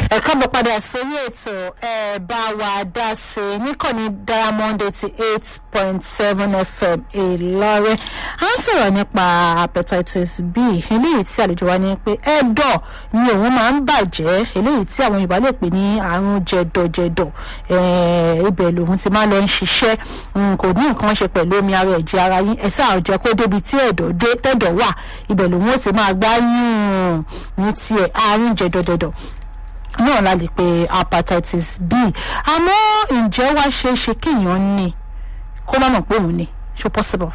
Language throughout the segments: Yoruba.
ẹ káàbọ̀ padà sórí ètò ẹ bá wa dá sí i níkànnì diamond eighty eight point seven fm ìlọrin a ń sọ̀rọ̀ nípa hepatitis b eléyìí tí àlejò wa ní pé ẹ̀dọ̀ ni òun máa ń bàjẹ́ eléyìí tí àwọn yorùbá lè pè ní àrùn jẹ̀dọ̀jẹ̀dọ̀ ibẹ̀ lòun ti máa lọ ń ṣiṣẹ́ kò ní nǹkan ṣe pẹ̀lú omi ara ẹ̀jẹ̀ ara yín ẹ̀sẹ̀ àrùjẹ kó débi tí ẹ̀dọ̀ dé tẹ̀dọ̀ wà ibẹ̀ lòun ó ti máa gbá yín ní tiẹ̀ àrùn jẹ̀dọ̀jẹ̀dọ̀ náà la lè pe hepatitis b àmọ́ ǹjẹ́ wá ṣe é ṣe kéèyàn ní kó má mọ̀ pé òun ní ṣó possible.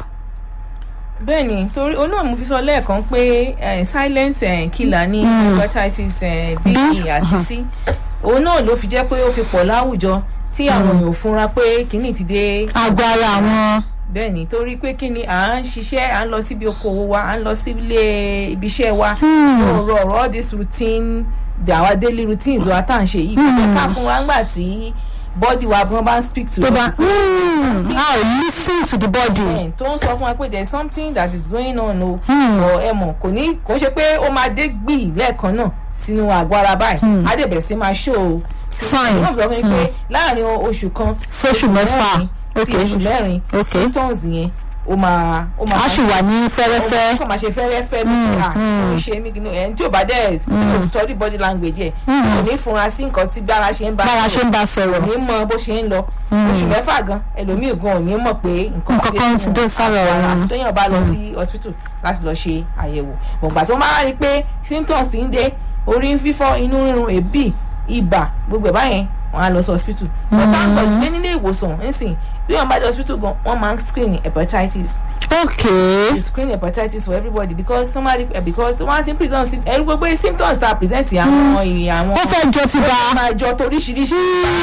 bẹ́ẹ̀ni torí olóòmù mo fi sọ lẹ́ẹ̀kan pé silent eh, killer ní hepatitis eh, b àti c òun náà ló fi jẹ́ pé ó fi pọ̀ láwùjọ tí àwọn èèyàn ò fúnra pé kínní ti dé. àgọ́ ara àwọn. bẹ́ẹ̀ni torí pé kí ni à ń ṣiṣẹ́ à ń lọ síbi okòwò wa à ń lọ sílé ibiṣẹ́ wa ọ̀rọ̀ ọ̀rọ̀ all this routine our daily routines wa tá à ń ṣe yìí kò ká fún wa ńgbà tí body wa bí wọ́n bá ń speak to tó bá us. how lis ten to the body. Bẹ́ẹ̀, tó ń sọ fún wa pé there is something that is going on o ọ ẹ mọ̀ kò ní kò ń ṣe pé ó máa dé gbì lẹ́ẹ̀kan náà sínú àgọ́ ara báyìí á dẹ̀ bẹ̀rẹ̀ sí máa ṣó o Fine. wọ́n sọ fún mi pé láàrin oṣù kan Sóṣù mẹ́fà. mẹ́rin sí Okay. oṣù mẹ́rin Okay. symptoms yẹn ó máa ó máa a sì wà ní fẹ́rẹ́fẹ́. kọ́ máa ṣe fẹ́rẹ́fẹ́ mi à kò ṣe mí kìíní ẹ̀ tí ò bá dẹ̀ tí kò study body language ẹ̀ tí kò ní funra sí nǹkan tí bára ṣe ń bá bára ṣe ń bá sọ̀rọ̀. kò ní mọ bó ṣe ń lọ oṣù mẹ́fà gan ẹlòmíì gan ò ní mọ̀ pé nǹkan Nǹkan kan ti dé sára ara òun. àti téèyàn bá lọ sí hospital láti lọ ṣe àyẹ̀wò bọ̀ǹgbà tó máa rí i pé symptoms ti ń dé orí ń fífọ́ inú rírun èébì ibà gbogbo ẹ̀ báyẹn wọ́n á lọ sí hospital bọ̀ǹgbà ń pọ̀ ìgbé nílé ìwòsàn ńsìn bí wọ́n bá dé hospital gan wọ́n máa ń screen hepatitis okay. you screen hepatitis for everybody because somebody uh, because one thing present sí ẹrú gbogbo symptoms ta present àwọn ìrìn àwọn ó fẹ́ jọ ti bá. ó máa jọ toríṣiríṣi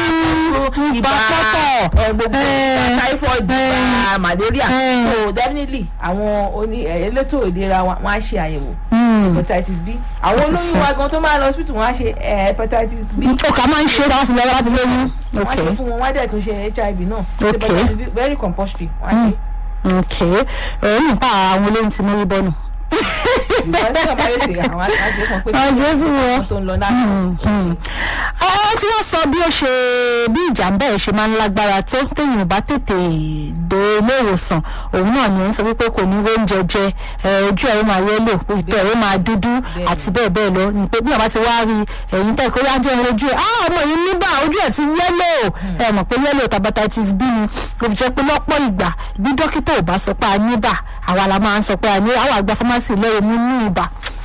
ibà pọ́pọ̀. ẹ, gbogbo Eh, typhoid eh, ibà malaria eh. so definitely àwọn oní ẹ, elétò ìlera wa wọn á ṣe àyẹ̀wò Hmm. hepatitis b àwọn Ó ti olóyún sọ. wa gan tó máa lọ hospital wọn á ṣe ẹ, hepatitis b ó kà máa ń ṣe é láti lọ́wọ́ láti lóyún. wọ́n á okay. ṣe fún wọn wọ́n á dẹ̀ tún ṣe hiv náà Okay. hepatitis b very compulsory wọ́n á ṣe. okay. ẹ̀rọ nípa àwọn olóyún ti mórí bọ́nù. ìgbà tí wọ́n bá yẹ ṣe àwọn àjẹ́ kan pé Àjẹ́ fún wọn. tó ń lọ náà. àwọn tí wọ́n sọ bí ó ṣe bí ìjàmbá ẹ̀ ṣe máa ń lágbára tó téèyàn bá tètè dé ilé ìwòsàn òun náà ni ẹ̀ ń sọ wípé kò ní oúnjẹ jẹ ẹ, ojú ẹ̀ ó máa yẹ́lò ìtọ́ ẹ̀ ó máa dúdú àti bẹ́ẹ̀ bẹ́ẹ̀ lọ ní pé bí wọ́n bá ti wá rí ẹ̀yìn tẹ́ kó yájọ́ ẹ̀ ojú ẹ̀ á ọmọ yìí níbà ojú ẹ̀ ti yẹ́lò ẹ mọ̀ pé yẹ́lò hepatitis b ni kò fi jẹ́ pé lọ́pọ̀ ìgbà bí dókítà ò bá sọ pé a níbà àwa la máa ń sọ pé a ní àwọn àgbà fámásì lẹ́yìn mú ní ibà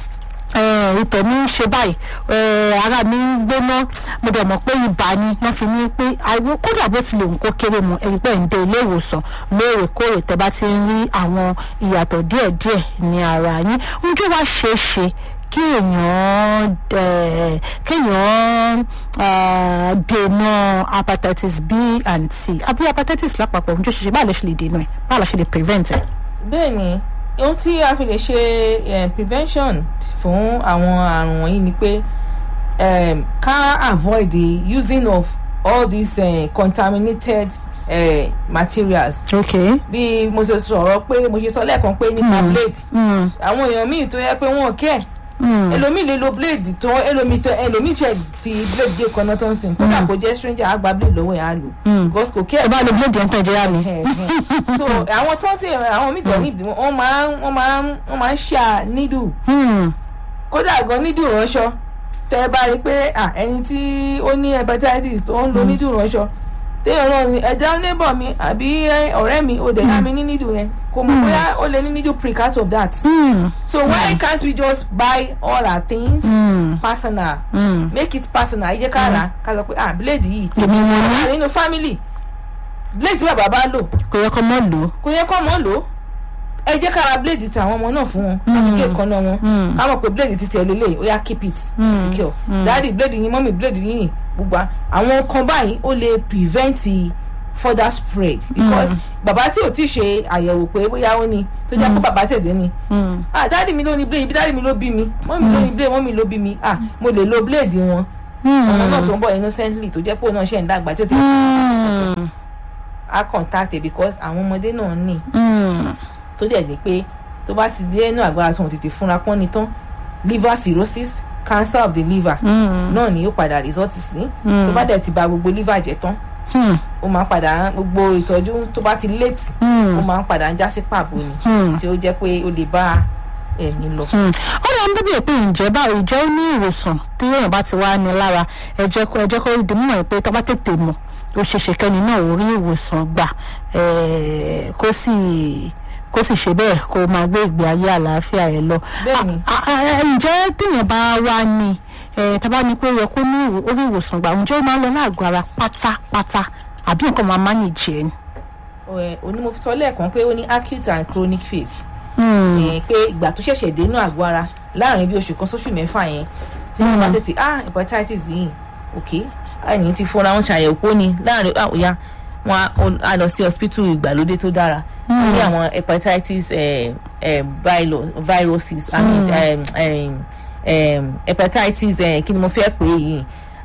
eh, ìtọ̀ mi ń ṣe báyìí eh, ara mi ń gbóná mo dẹ̀ mọ̀ pé ibà ni wọ́n fi ní pé àìwọ́ kódà bó tilẹ̀ ń kó kéré mu ẹ̀rí pé ń dé ilé ìwòsàn lóòrèkóòrè tẹ́ bá ti ń rí àwọn ìyàtọ̀ díẹ̀díẹ̀ ní ara yín ojú wa ṣe é ṣe kí èèyàn eh, kéèyàn ah, dènà hepatitis b and c àbí hepatitis lápapọ̀ ojú ṣe ṣe báwo lè ṣe lè dènà ẹ̀ báwo la ṣe lè prevent ẹ̀. bẹ́ẹ̀ni ohun tí a fi lè ṣe eh, prevention fún àwọn àrùn wọ̀nyí ni pé um, ká avoid the using of all these uh, contaminated uh, materials okay. bí mo ṣe sọ̀rọ̀ pé mo ṣe sọ lẹ́ẹ̀kan pé nípa blade Mm. àwọn èèyàn míì tó yẹ pé wọ́n kẹ́ Mm. ẹlòmíì lè lo blade tó ẹlòmíì tó ẹlòmíì tẹ fi blade gé kaná tó ń sìn kódà kó jẹ́ stranger á gba blade lọ́wọ́ ẹ̀ á lò because kò kẹ́ ẹ bá lo blade ẹ̀ ń tọ́jú yá mi. so àwọn tó ń tẹ àwọn míì tó nídìí wọn máa ń wọn máa ń wọn máa ń ṣà nídù Hmm. kódà gan nídù ránṣọ tẹ ẹ bá rí i pé ah, ẹni tí ó ní hepatitis tó ń lo nídù ránṣọ téèyàn náà ní ẹja neighbor mi àbí eh, ọ̀rẹ́ mi ò dẹ̀ yá mi ní nídù yẹn kò mọ̀ bóyá ó lè ní nídù prick out of that Hmm. so why can't we just buy all our things Hmm. personal Hmm. make it personal ẹ jẹ́ ká rà á ká sọ pé ah blade yìí èmi mo ní wà nínú family blade tí bàbá bá lò kò yẹ kó mọ́ lò ó. kò yẹ kọ́ mọ́ lò ó ẹ jẹ́ ká ra blade ti àwọn ọmọ náà fún wọn láti gé ìkànnà wọn ká mọ̀ pé blade ti tiẹ̀ lélẹ̀ ó yá keep it secure dáàdi blade yín mọ́mì blade yín yìn gbogbo à- àwọn kan báyìí ó lè prevent further spread because bàbá tí ò tí ì ṣe àyẹ̀wò pé bóyá ó ní tó jẹ́ pé bàbá tẹ̀sẹ̀ ni ah dáàdi mi ló ní blade ibi dáàdi mi ló bí mi mọ́mì ló ní blade mọ́mì ló bí mi ah mo lè lo blade wọn ọmọ náà tó ń bọ̀ innocently tó jẹ́ pé òun náà ṣe ń dàgbà tí ó ti á contact ẹ̀ because àwọn ọmọdé náà ní tó dẹ̀ ní pé tó bá ti dé inú àgbára tó ń tètè fúnra pọ́n ni tán liver cirrhosis cancer of the liver náà ni yóò padà result sí tó bá dẹ̀ ti ba gbogbo liver jẹ́ tán ó máa ń padà gbogbo ìtọ́jú tó bá ti late ó máa ń padà ń já sí pàbó ni tí ó jẹ́ pé ó lè bá ẹ̀mí lọ. ó lọ ń bíbí pé ǹjẹ́ báwo ìjẹ́ ó ní ìwòsàn tí èèyàn bá ti wá ní lára ẹ jẹ́ kó ẹ jẹ́ kó di mímọ̀ pé tó bá tètè mọ̀ ó ṣe ṣe kẹ́ni náà ó rí ìwòsàn gbà eh, kó sì kó sì ṣe bẹ́ẹ̀ kó máa gbé ìgbé ayé àlàáfíà rẹ̀ lọ. Bẹ́ẹ̀ni. Ah, ah, ah, ǹjẹ́ téèyàn bá wá ní eh, tá bá ní pé ó yẹ kó ní ìwò- orí ìwòsàn gbà ǹjẹ́ ó máa ń lọ láàgọ́ ara pátápátá àbí nǹkan máa manage ẹ̀ ni. Ẹ, òní mo fi sọ lẹ́ẹ̀kan pé ó ní acute and chronic phase Hmm. Eh, pé ìgbà tó ṣẹ̀ṣẹ̀ dénú àgọ́ ara láàrin bí oṣù kan sóṣù mẹ́fà yẹn tí wọ́n bá tètè ah hepatitis yìí ok ẹni tí fúnra wọn ṣàyẹ̀wò pé ó ní láàrin ah òya wọn á- ó- á lọ sí hospital ìgbàlódé tó dára wọ́n ní àwọn hepatitis eh, eh, viro- viruses i mean um, um, um, hepatitis eh, kí ni mo fẹ́ pè é yìí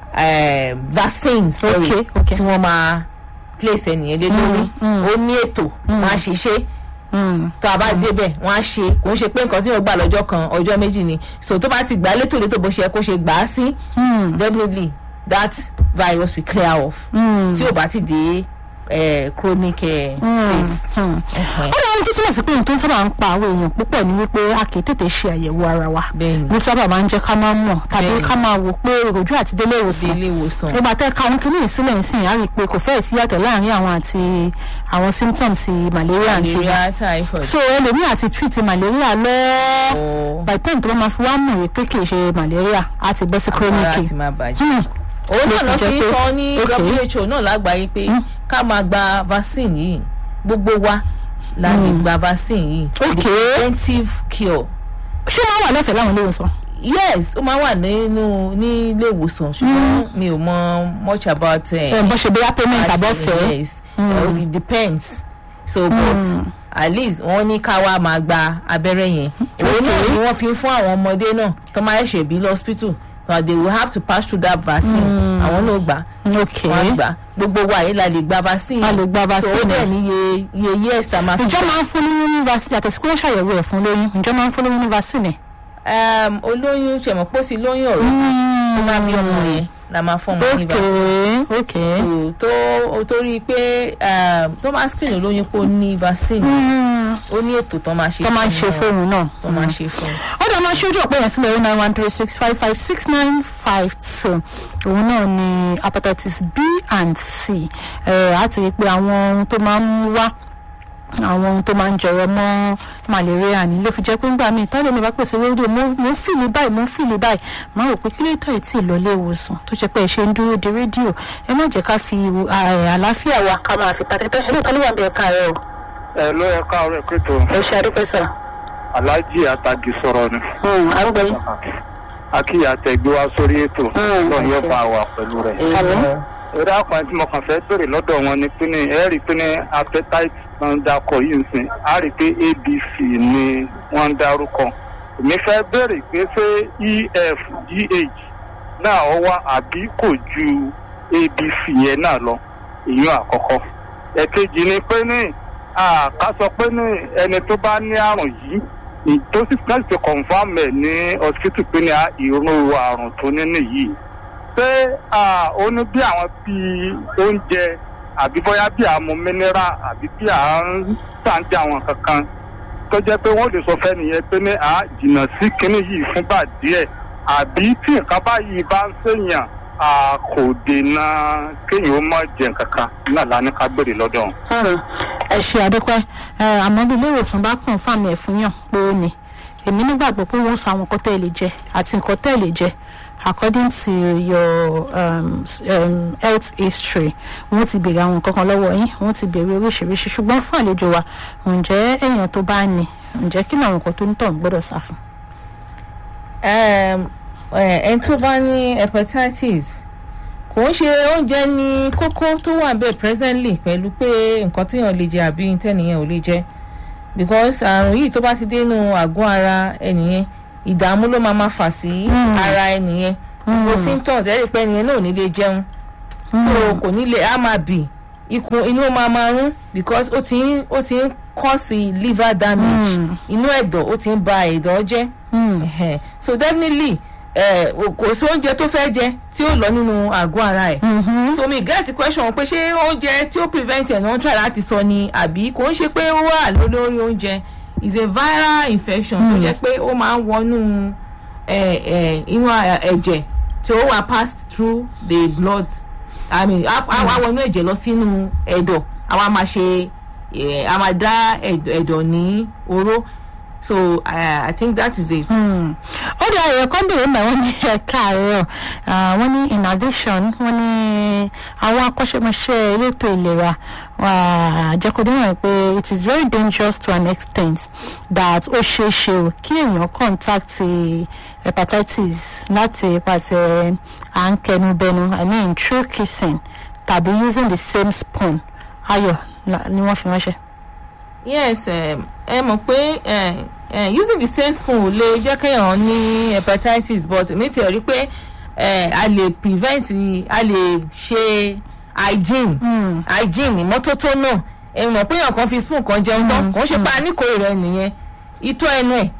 um, vaccines sorry Okay, okay. tí wọ́n máa place ẹnìyẹn lé lórí ó ní ètò wọ́n á ṣe ṣe Hmm. tó a bá débẹ̀ wọ́n á ṣe kò ń ṣe pé nǹkan tí yóò gbà lọ́jọ́ kan ọjọ́ méjì ni so tó bá ti gbà á létòlétò bó ṣe yẹ kó ṣe gbà á sí Hmm. definitely that virus will clear off Hmm. tí ò bá ti dé eh, chronic eh, phase. Hmm. Ẹhẹn. ó lọ tó túmọ̀ sí pé ohun tó sábà ń pa àwọn èèyàn púpọ̀ ni wípé a kì í tètè ṣe àyẹ̀wò ara wa Bẹ́ẹ̀ni. ló sábà máa ń jẹ́ ká máa mọ̀ tàbí Bẹ́ẹ̀ni. ká máa wò pé èròjú àti délé dé ìwòsàn ilé ìwòsàn nígbà tẹ́ ka àwọn kìíní ìsílẹ̀ ń sìn á rí i pé kò fẹ́ẹ̀ sí yàtọ̀ láàrin àwọn àti àwọn symptoms malaria and fever malaria typhoid so ẹlòmíì àti treat malaria lọ or by the time tó bá máa fi wá mọ̀ pé kì í ṣe malaria á ti bọ́ sí ara chronic ti máa bàjẹ́. Hmm. òun náà ló lọ fi fi jẹ́ ń pé- sọ ní okay. who náà lágbàáyé pé ká máa gba vaccine yìí gbogbo wa la lè gba vaccine yìí Okay. preventive cure. ṣé wọ́n wà lẹ́fẹ̀ẹ́ láwọn ilé ìwòsàn yes ó máa wà nínú ní ilé ìwòsàn ṣùgbọ́n mi ò mọ much about ẹ̀ ẹ̀ bọ́ ṣe bóyá payment àbọ̀fẹ́ yes uh, it depends so but at least wọ́n ní ká wá máa gba abẹ́rẹ́ yẹn òun náà ni wọ́n fi ń fún àwọn ọmọdé náà tó máa ṣẹ̀ bí lọ́spítù so they will have to pass through that vaccine àwọn náà gbà ok wọ́n á gbà gbogbo wa yìí la lè gba vaccine A lè gba vaccine so ó yẹn. dẹ̀ ní iye iye years tá a máa fi ǹjọ́ gbà. máa ń fún lóyún ní vaccine àtẹ̀sí pé wọ́n ṣàyẹ̀wò ẹ̀ fún lóyún ǹjọ́ máa ń fún lóyún ní vaccine um, olóyún ṣẹ̀mọ̀ pọ̀ sí lóyún ọ̀rọ̀ tó bá bí ọmọ yẹn la máa fún ọmọ ní ok vaccine. ok so tó torí pé um, tó máa screen olóyún pé ó ní vaccine Hmm. ó ní ètò tó máa ṣe tó máa ń ṣe wọn, fóònù náà tó máa ṣe fún un. ó dẹ̀ máa ṣojú ọ̀pẹ yẹn sílẹ̀ oh nine one three six five five six nine five two òun náà ni hepatitis b and c ẹ̀ á ti rí i pé àwọn ohun tó máa ń wá àwọn ohun tó máa ń jọrọ mọ́ malaria ni ló fi jẹ́ pé ńgbà míì tọ́lẹ̀ mi bá pèsè rédíò mo mo ń fìlì báyìí mo ń fìlì báyìí máa rò pé kí ló tọ́ ìtì ìlọlé ìwòsàn tó jẹ́ pé ẹ ṣe ń dúró de rédíò ẹ má jẹ́ ká fi ìwò- à- àlàáfíà wa ká máa fi pàtẹ́tẹ́ ẹ lóòótọ́ ló wà bẹ́ẹ̀ ká rẹ o ẹ ló yẹ káàárọ̀ ẹ pẹ̀tọ́ ẹ ṣe àdúpẹ́ sọ. aláàjì àtàgì sọ̀rọ̀ ni arúgbó yìí. akíyà àtẹ̀gbé wa sórí ètò Mm, náà yóò àṣẹ. bá wa pẹ̀lú rẹ̀. Àmín. eré àpàyàn tí mo kàn fẹ́ bèrè lọ́dọ̀ wọn ni pé ní ẹ rí i pé ní appetite náà ń dakọ̀ yìí ń sìn á rí i pé abc ni wọ́n ń darúkọ. èmi fẹ́ bèrè pé ṣé ef gh náà ọ wá àbí kò ju abc yẹn náà lọ ìyún àkọ́kọ́. ẹ̀kejì ni pé ní ká sọ pé ní ẹni tó bá ní àrùn yìí tó sì láti fi confam ẹ̀ ní hospital pé ní irú àrùn tó ní nìyí pé ó ní bí àwọn bíi oúnjẹ àbí bóyá bí àmú mineral àbí bí à ń tàǹtí àwọn kankan tó jẹ́ pé wọ́n lè sọ fẹ́ nìyẹn pé ní à jìnnà sí kinní yìí fúngbà díẹ̀ àbí tí nǹkan báyìí bá ń ṣèyàn a kò dènà kéèyàn ó má jẹ nǹkan kan náà lánàá ká gbèrè lọ́dọ̀ wọn. ẹ ṣe àdúpẹ́ ẹ àmọ́ bí ilé ìwòsàn bá kàn fáàmì ẹ̀ fún yàn pé ó ní èmi nígbàgbọ́ pé wọ́n sọ àwọn nǹkan tẹ́ ẹ lè jẹ àti nǹkan tẹ́ ẹ lè jẹ according to your um, um, health history wọ́n ti béèrè àwọn nǹkan kan lọ́wọ́ yín wọ́n ti béèrè oríṣiríṣi ṣùgbọ́n fún àlejò wa ǹjẹ́ èèyàn tó bá ní ǹjẹ́ kí ni àwọn nǹkan tó ń tọ̀ ń gbọ́dọ̀ sá fún. ẹni tó bá ní hepatitis kò ń ṣe oúnjẹ ní kókó tó wà bẹ́ẹ̀ presently pẹ̀lú pé nǹkan téèyàn lè jẹ àbí tẹ́nìyàn ò lè jẹ because àrùn yìí tó bá ti dénú àgọ́ ara ẹnìyẹn ìdààmú ló máa máa fà sí ara ẹnìyẹn gbogbo symptoms ẹ̀rí pé ẹnìyẹn náà ò ní lè jẹun so kò ní lè á máa bì ikùn inú máa máa rún because ó ti ń ó ti ń cause liver damage inú ẹ̀dọ̀ ó ti ń ba ẹ̀dọ̀ jẹ́ so definitely ẹ, o- kò sí oúnjẹ tó fẹ́ jẹ tí ó lọ nínú àgọ́ ara ẹ̀ so mi get the question pé ṣé oúnjẹ tí ó prevent ẹ̀ náà try láti sọ ni àbí kò ń ṣe pé ó wà lórí oúnjẹ is a viral infection tó jẹ́ pé ó máa ń wọnú ẹ, ẹ, inú a- ẹ̀jẹ̀ tí ó wà pass through the blood i mean á á wá wọnú ẹ̀jẹ̀ lọ sínú ẹ̀dọ̀ àwa máa ṣe ẹ, a máa dá ẹ̀dọ̀ ẹ̀dọ̀ ní oró so uh, i think that is it. ó dé ayọ̀ kan bèrè mọ̀ wọ́n ní ẹ̀ka àárọ̀ Ah, wọ́n ní in addition wọ́n ní àwọn akọ́ṣẹ́mọṣẹ́ elétò ìlera àjẹkọ̀dé wọn pé it is very dangerous to an extent that ó ṣeé ṣe o kí èèyàn contact hepatitis láti ipasẹ̀ à ń kẹnubẹnu i mean through kissing tàbí using the same spoon ayọ̀ la- ni wọ́n fi ránṣẹ́. yes um, ẹ mọ̀ pé eh, eh, using the same spoon ò lè jẹ́ kéèyàn ní hepatitis but mi ti rí pé eh, a lè prevent a lè ṣe hygiene hygiene ìmọ́tótó náà ẹ mọ̀ pé èèyàn kan fi spoon kan jẹun tán kò ń ṣe pa níkòrè rẹ nìyẹn itọ́ ẹnu ẹ̀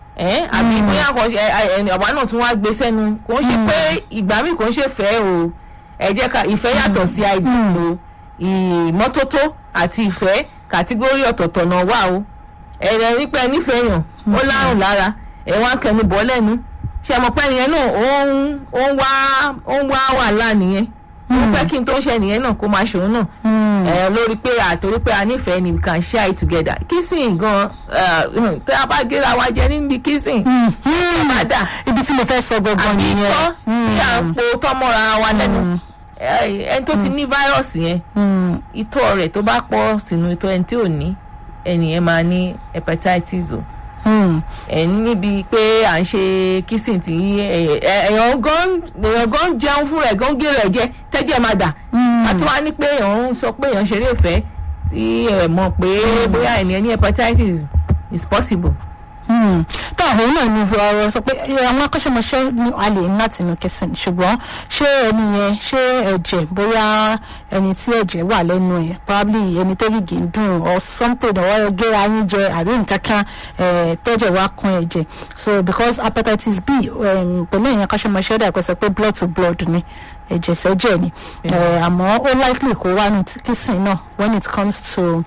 ẹ̀ àbí bóyá kan ṣe ẹ ẹ àwa náà tún wá gbé sẹ́nu kò ń ṣe pé ìgbà míì kò ń ṣe fẹ́ o ẹ jẹ́ ká ìfẹ́ yàtọ̀ sí hygiene o ìmọ́tótó àti ìfẹ́ kàtígórì ọ̀tọ̀ọ̀tọ̀ náà wà o ẹ̀rẹ̀ wípé nífẹ̀ẹ́ yàn ó lárùn lára ẹ̀ wá kẹnu bọ́ lẹ́nu ṣe mọ̀ pé ẹnìyẹn náà ó ń ó ń wá ó ń wá wàhálà nìyẹn ó fẹ́ kí n tó ṣe nìyẹn náà kó máa ṣòun náà ẹ̀ lórí pé àtòrí pé a nífẹ̀ẹ́ ni we can share it together kissing gan tí a bá gẹ́ra wa jẹ níbi kissing má dà ibi tí mo fẹ́ sọ gangan àbí nìyẹn. tọ́ tí à ń po tọ́mọ́ra wa lẹ́nu ẹ- ẹni tó ti ní fáírọ̀sì yẹn Mm. itọ́ rẹ̀ tó bá pọ̀ sínú itọ́ ẹni tí ò ní ẹnìyẹn máa ní hepatitis o Mm. ẹ níbi pé à ń ṣe kissing tí ẹ- ẹ- èèyàn gan èèyàn gan jẹun fún rẹ̀ gan gé rẹ̀ jẹ tẹ́jẹ̀ máa dà àti wá ní pé èèyàn ń sọ pé èèyàn ṣeré ìfẹ́ tí ẹ mọ̀ pé bóyá ènìyàn ní hepatitis is possible. Hmm. tó àwọn náà ní ọ̀rọ̀ sọ pé ẹ, àwọn akọ́ṣẹ́mọṣẹ́ ní a lè ní láti inú kẹsàn ṣùgbọ́n ṣé ẹni yẹn ṣé ẹ̀jẹ̀ bóyá ẹni tí ẹ̀jẹ̀ wà lẹ́nu ẹ̀ probably ẹni tó gìgì ń dùn or something ọ̀wọ́ gẹ́ra yín jẹ àbí nǹkan kan eh, tẹ́jẹ̀ wá kún ẹ̀jẹ̀ so because hepatitis B um, pẹ̀lú ẹ̀yìn akọ́ṣẹ́mọṣẹ́ dà pẹ́ sọ pé blood to blood ni ẹ̀jẹ̀ sẹ́jẹ̀ ni Eh, àmọ́ ó likely kó wá ní kissing náà when it comes to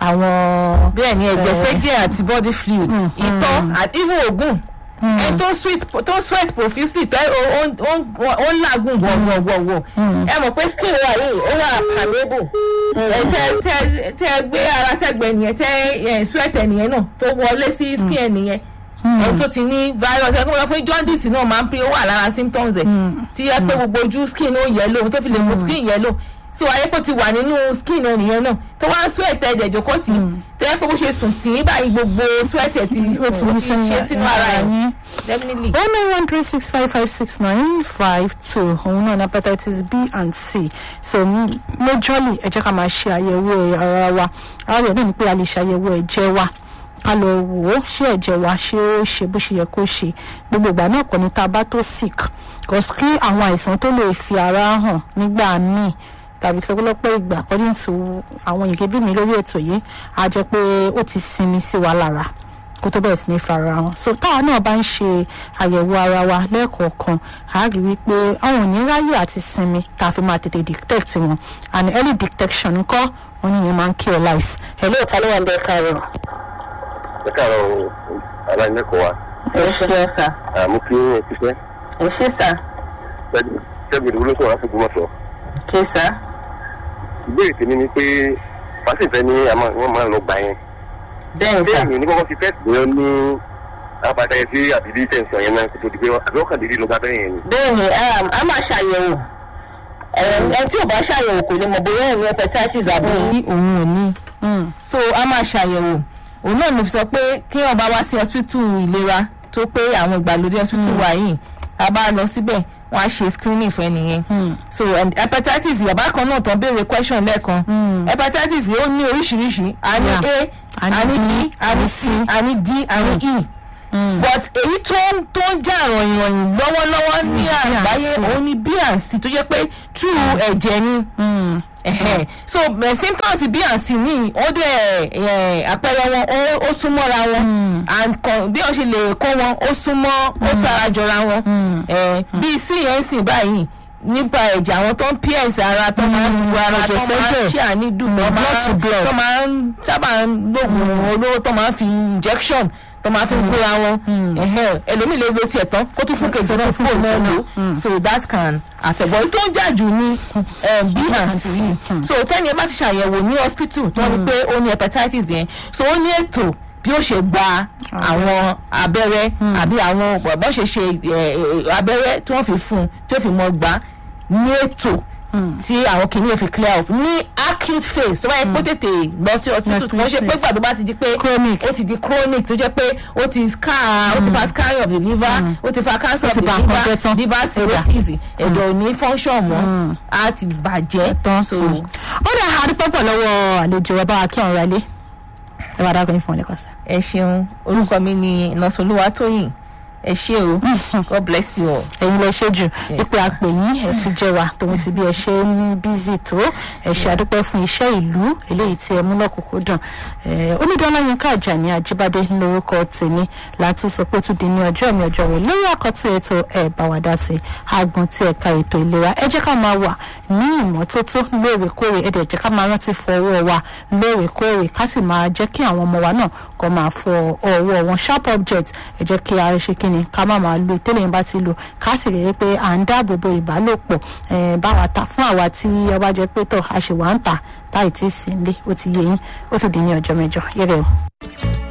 àwọn bẹ́ẹ̀ ni ẹ̀jẹ̀ Eh. sẹ́jẹ̀ àti body fluid Mm, ìtọ̀ àti even ògùn ẹni tó sweat tó sweat profusely tẹ́ ó ó- ó ó ń làágùn wọ̀wọ̀wọ̀wọ̀ ẹ mọ̀ pé skin wa yìí ó wà permeable ẹ tẹ tẹ tẹ gbé ara sẹ́gbẹ̀ẹ́ nìyẹn tẹ ẹ sweat ẹnìyẹn náà tó wọlé sí skin ẹnìyẹn ẹni tó ti ní virus ẹ kó lọ pé jaundice náà máa ń pín ó wà lára symptoms ẹ tí ẹ pé gbogbo ojú skin ó yellow tó fi lè mú skin yellow tí wàá yẹ kó ti wà nínú skin ẹnìyẹn náà tó wá sweat ẹ̀jẹ̀ jókòó tì í tó yẹ pé bó ṣe sùn tì í báyìí gbogbo sweat ẹ̀ ti ó ti ní ti ṣe sínú ara ẹ̀ yín. definitely. one nine one three six five five six nine five two òun náà ní hepatitis b and c so m- majorly ẹ jẹ́ ká máa ṣe àyẹ̀wò ara wa ara rẹ̀ náà ni pé a lè ṣe àyẹ̀wò ẹ̀jẹ̀ wa ká lọ wò ó ṣé ẹ̀jẹ̀ wa ṣé ó ṣe bó ṣe yẹ kó ṣe gbogbo ìgbà náà kò ní tá a bá tó sick cause kí àwọn àìsàn tó lè fi ara hàn nígbà míì tàbí sọpọlọpọ ìgbà according to àwọn ìkébí mi lórí ètò yìí á jẹ́ pé ó ti sinmi sí wa lára kó tó bẹ̀rẹ̀ sí ní farahàn so táwa náà bá ń ṣe àyẹ̀wò ara wa lẹ́ẹ̀kọ̀ọ̀kan a rí wípé àwọn ò ní ráyè àti sinmi tá a fi máa tètè detect wọn and early detection ńkọ́ wọn ní ìyẹn máa ń cure lives. hello ta ló wà ń bẹ káàárọ̀. ẹ káàárọ̀ aláìlẹ́kọ̀ọ́ wa ẹ ṣe sà àmú kí ó ṣiṣẹ́ ẹ ṣe sà ṣẹ́gun ìdúró ló sọ̀rọ̀ láti gbọ́mọ̀sọ̀. ṣe sà. ìbéèrè tèmi ni pé pàṣẹfẹ́ ní àmọ́ wọ́n máa ń lọ gbà yẹn. bẹ́ẹ̀ bẹ́ẹ̀ ni ní kọ́kọ́ fi fẹ́ẹ̀sì lóyún ní abàtàyẹ sí àbíbí tẹ̀sán yẹn náà kó tó di pé àbí ọkàn dídí ló gbà bẹ́ẹ̀ yẹn ni. bẹ́ẹ̀ni a máa ṣàyẹ̀wò ẹni tí ò bá ṣàyẹ̀wò kò lè mọ̀ bóyá ẹ̀rọ hepatitis àbí òun ò ní so a máa ṣàyẹ̀wò òun náà ló fi sọ pé kí wọn bá wá sí hospital ìlera tó pé àwọn ìgbàlódé hospital wà yìí a bá lọ síbẹ̀ wọ́n á ṣe screening fún ẹnìyẹn so and hepatitis yàbá kan náà tán béèrè question lẹ́ẹ̀kan hepatitis ó ní oríṣiríṣi a ní Yeah. a a ní b a ní c a ní d a ní e but èyí tó ń tó ń jà ròyìnròyìn lọ́wọ́lọ́wọ́ ní àgbáyé òun ni bnc tó jẹ́ pé true ẹ̀jẹ̀ ni ẹ̀hẹ̀. so eh, symptoms bnc ní ó dẹ̀ eh, àpẹẹrẹ wọn ó- ó súnmọ́ra wọn and kan- bí wọ́n ṣe lè kó wọn ó súnmọ́ ó fara jọra wọn Eh, bí cnc báyìí nípa ẹ̀jẹ̀ àwọn tó ń ps ara tó máa ń lu ara tó ẹ̀jẹ̀ máa ń sẹ́jẹ̀. ṣe ànídùn tó blood to máa ń blood. tó máa ń sábà ń lògùn olówó tó máa ń fi injection tó máa fi ń kóra wọn ẹ̀hẹ́, ẹlòmíì lè lo tiẹ̀ tán kó tún fún kejì náà fún òun náà lò so that can affect but tó ń jà jù ní b and c so tẹ́ni ẹ bá ti ṣàyẹ̀wò ní hospital tó ní pé ó ní hepatitis yẹn so ó ní ètò bí ó ṣe gba àwọn abẹ́rẹ́ àbí àwọn bọ́ ṣe ṣe eh, eh, abẹ́rẹ́ tí wọ́n fi fún un tí ó fi mọ́ gbà ní ètò tí àwọn kìnìún fi clear off ní acute phase tó bá yẹ kó tètè lọ sí hospital tí wọ́n ṣe pé gbàdúrà bá ti di pé Chronic. ó ti di chronic tó jẹ́ pé ó ti scar ó ti fa scarring of the liver ó ti fa cancer of ti the ba nǹkan jẹ́ tán. liver liver cirrhosis ẹ̀dọ̀ ò ní function mọ́ á ti bàjẹ́ tán so ó dà àdúpọ̀ pọ̀ lọ́wọ́ àlejò ọba akíọ̀run rẹ̀ lé ẹ bá dákọ̀ yín fún ọ lẹ́kọ̀ọ́ sí. ẹ ṣeun orúkọ mi ni nọ́sọ̀lúwa tóyìn ẹ ṣé o god bless you all. ẹ̀yin lẹ ṣe jù ipò àpè yín ẹ ti jẹ́ wa tòun ti bí ẹ ṣe ń bízì tó ẹ ṣe àdúpẹ́ fún iṣẹ́ ìlú eléyìí tí ẹ mú lọ́kùnkúndùn Eh, omidan ọláyínká àjàní àjíbádé lórúkọ tèmi láti sọ pé ó tún di ní ọjọ́ mi ọjọ́ rẹ̀ lórí àkọ́tún ètò ẹ̀ bá wa dá sí agbọ̀n tí ẹ̀ka ètò ìlera ẹ jẹ́ ká máa wà ní ìmọ́tótó lóòrèkóòrè ẹ dẹ̀ jẹ́ ká máa rántí fọ ọwọ́ wa lóòrèkóòrè ká sì máa jẹ́ kí àwọn ọmọ wa náà kó máa fọ ọwọ́ wọn sharp object ẹ jẹ́ kí a ṣe kí ni ká má máa lo ìtẹ́lẹ̀ bá ti lò ká sì rí i pé à ń dáàbò bo ìbálòpọ̀ eh, báwa ta fún àwa tí ọba jẹ́ pé tọ̀ a ṣì wá ń tà táì tí ì sí ilé ó ti yé yín ó sì dín ní ọjọ́ mẹ́jọ yẹ́rẹ́ o.